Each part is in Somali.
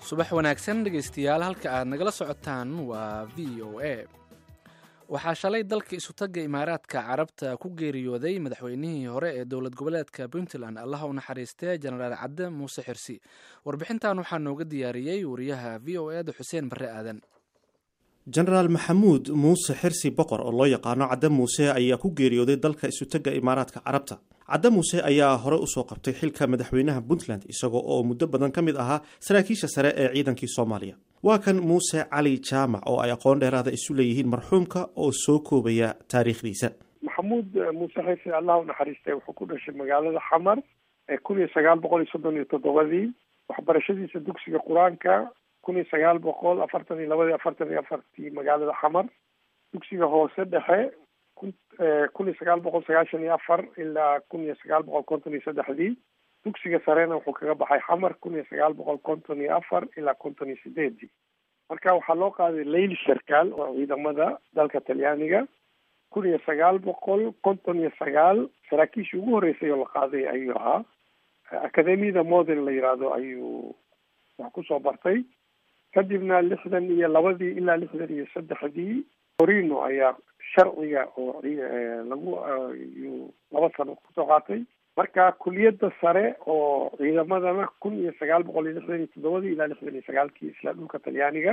subax wanaagsan dhegaystayaal halka aad nagala socotaan waa v o a waxaa shalay dalka isutagga imaaraadka carabta ku geeriyooday madaxweynihii hore ee dowlad goboleedka puntland allaha u naxariistee jenaraal cadde muuse xirsi warbixintan waxaa nooga diyaariyey wariyaha v o eda xuseen barre aadan jenaraal maxamuud muuse xirsi boqor oo loo yaqaano cadde muuse ayaa ku geeriyooday dalka isutagga imaaraadka carabta cadde muuse ayaa hore usoo qabtay xilka madaxweynaha puntland isagoo oo muddo badan ka mid ahaa saraakiisha sare ee ciidankii soomaaliya waa kan muuse cali jaamac oo ay aqoon dheeraada isu leeyihiin marxuumka oo soo koobaya taariikhdiisa maxamuud muuse xirsi allah u naxariistay wuxuu ku dhashay magaalada xamar ee kun iyo sagaal boqol iyo soddon iyo toddobadii waxbarashadiisa dugsiga qur-aanka kun iyo sagaal boqol afartan iyo labadii afartan iyo afartii magaalada xamar dugsiga hoose dhexe kun kun iyo sagaal boqol sagaashan iyo afar ilaa kun iyo sagaal boqol konton iyo saddexdii dugsiga sarena wuxuu kaga baxay xamar kun iyo sagaal boqol konton iyo afar ilaa konton iyo sideedii marka waxaa loo qaaday leyli sarkaal oo ciidamada dalka talyaaniga kun iyo sagaal boqol konton iyo sagaal saraakiishii ugu horreysay oo la qaaday ayuu ahaa academiyada modern la yihahdo ayuu wax kusoo bartay kadibna lixdan iyo labadii ilaa lixdan iyo saddexdii torino ayaa sharciga oo lagu yuu laba sano kusoo qaatay marka kuliyadda sare oo ciidamadana kun iyo sagaal boqol iyo lixdan iyo toddobadii ilaa lixdan iyo sagaalkii isla dhulka talyaaniga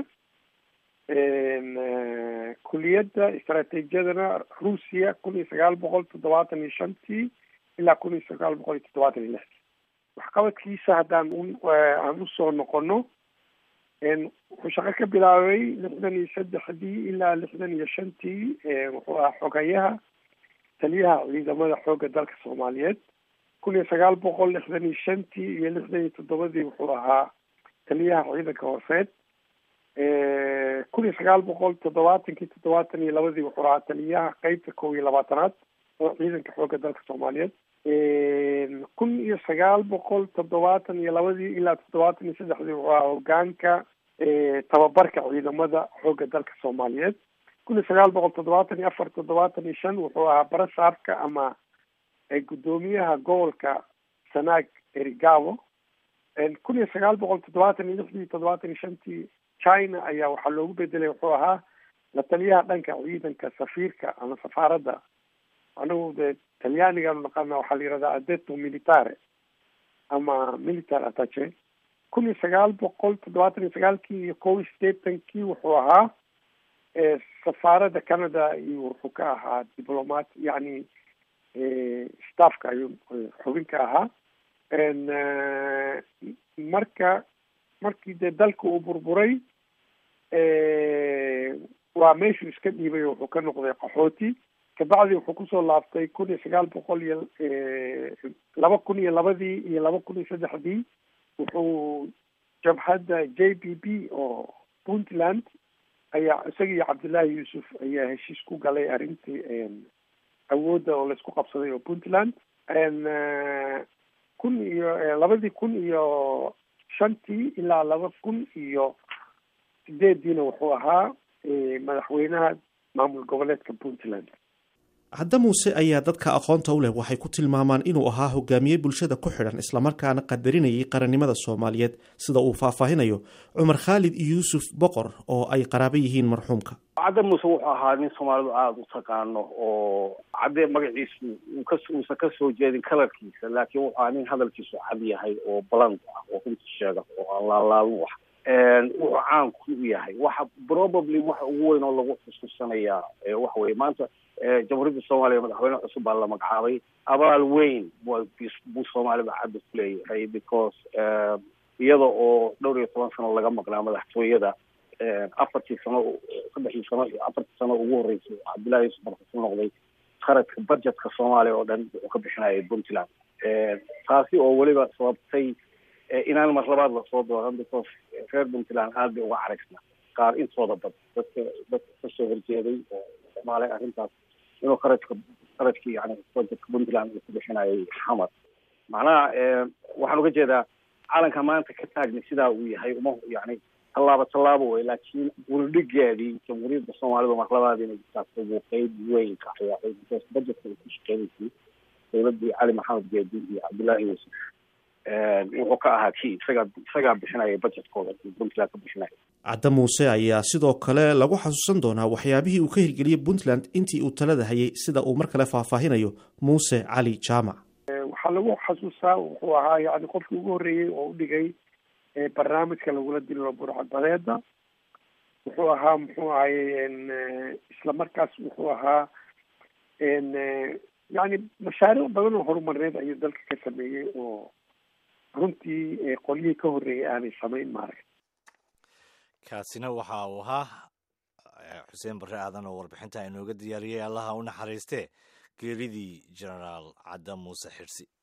kuliyadda istaraatiijiyadana ruusiya kun iyo sagaal boqol toddobaatan iyo shantii ilaa kun iyo sagaal boqol iyo toddobaatan iyo lixdii waxqabadkiisa haddaan aan usoo noqono wuxuu shaqo ka bilaabay lixdan iyo saddexdii ilaa lixdan iyo shantii wuxuu ahaa xogayaha taliyaha ciidamada xoogga dalka soomaaliyeed kun iyo sagaal boqol lixdan iyo shantii iyo lixdan iyo toddobadii wuxuu ahaa taliyaha ciidanka hooseed kun iyo sagaal boqol toddobaatankii toddobaatan iyo labadii wuxuu ahaa taliyaha qeybta kow iyo labaatanaad oo ciidanka xoogga dalka soomaaliyeed kun iyo sagaal boqol toddobaatan iyo labadii ilaa toddobaatan iyo saddexdii wuxuu ahaa hogaanka tababarka ciidamada xoogga dalka soomaaliyeed kun iyo sagaal boqol toddobaatan iyo afar toddobaatan iyo shan wuxuu ahaa barasaabka ama guddoomiyaha gobolka sanaag erigabo kun iyo sagaal boqol toddobaatan iyo lixdii toddobaatan iyo shantii china ayaa waxaa loogu bedelay wuxuu ahaa la taliyaha dhanka ciidanka safiirka ama safaaradda anagu de talyaanigaanu naqaana waxaa la yihahdaa adeto militare ama military attache kun iyo sagaal boqol toddobaatan iyo sagaalkii iyo kow iyo sideetankii wuxuu ahaa safaaradda canada iyo wuxuu ka ahaa diplomat yacni staffka ayuu xubin ka ahaa marka markii dee dalka uu burburay waa meeshuu iska dhiibay wuxuu ka noqday qaxooti kabacdi wuxuu kusoo laabtay kun iyo sagaal boqol iyo laba kun iyo labadii iyo laba kun iyo saddexdii wuxuu jabhadda j b b oo puntland ayaa isaga iyo cabdullaahi yuusuf ayaa heshiis ku galay arrintii awoodda oo laisku qabsaday oo puntland kun iyo labadii kun iyo shantii ilaa laba kun iyo sideediina wuxuu ahaa madaxweynaha maamul goboleedka puntland cadde muuse ayaa dadka aqoonta u leh waxay ku tilmaamaan inuu ahaa hogaamiye bulshada ku xidhan islamarkaana qadarinayay qarannimada soomaaliyeed sida uu faahfaahinayo cumar khaalid yuusuf boqor oo ay qaraabo yihiin marxuumka cadde muuse wuxuu ahaa nin soomaalidu aada u taqaano oo cadde magaciisu uusan kasoo jeedin kalarkiisa laakiin wuxuu ahaa nin hadalkiisu cad yahay oo baland ah oo runta sheega oo aan laalaalu ah wuxuu caan ku yahay waxa probably waxa ugu weyn oo lagu xusuusanayaa waxa weye maanta jamhuuriyadda soomaaliya madaxweyne cusub baa la magacaabay abaal weyn buu soomaalida cadda ku leeyahay because iyada oo dhowr iyo toban sano laga maqnaa madaxtooyada afartii sano saddexdii sano iyo afartii sano ugu horreysay cabdullahi yuusuf markasu noqday kharadka budgetka soomaaliya oo dhan wuxuu ka bixinayay puntland taasi oo weliba sababtay inaan mar labaad lasoo dooran because reer puntland aad bay uga caraysna qaar intooda bad dadka dadka kasoo horjeeday oo isticmaalay arrintaas inuu kharajka kharajkii yani budgetka puntland uu ku bixinayay xamar macnaha waxaan uga jeedaa calanka maanta ka taagna sidaa uu yahay uma yani tallaabo tallaabo wey laakiin wuldhigeedii jamhuuriyadda soomaalida mar labaad inay taagto buu qeyb weyn ka ciyaaray because budgetka uu ku shaqeynaysay dowladii cali maxamed geedi iyo cabdullaahi yuusuf wuxuu ka ahaa kii isagaa isagaa bixinaya budgetkooda puntland ka bixinaya cadde muuse ayaa sidoo kale lagu xasuusan doonaa waxyaabihii uu ka hirgeliyey puntland intii uu talada hayay sida uu mar kale faahfaahinayo muuse cali jaamac waxaa lagu xasuustaa wuxuu ahaa yani qofkii ugu horreeyey oo u dhigay barnaamijka lagula dilo burcadbadeeda wuxuu ahaa muxuu ahaye isla markaas wuxuu ahaa yani mashaariic badan oo horumarneed ayuu dalka ka sameeyey oo runtii qolyihii ka horreeyay aanay samayn maaragta kaasina waxa uu ahaa xuseen barre aadan oo warbixinta inooga diyaariyey allaha u naxariistee geeridii genaraal cadda muuse xirsi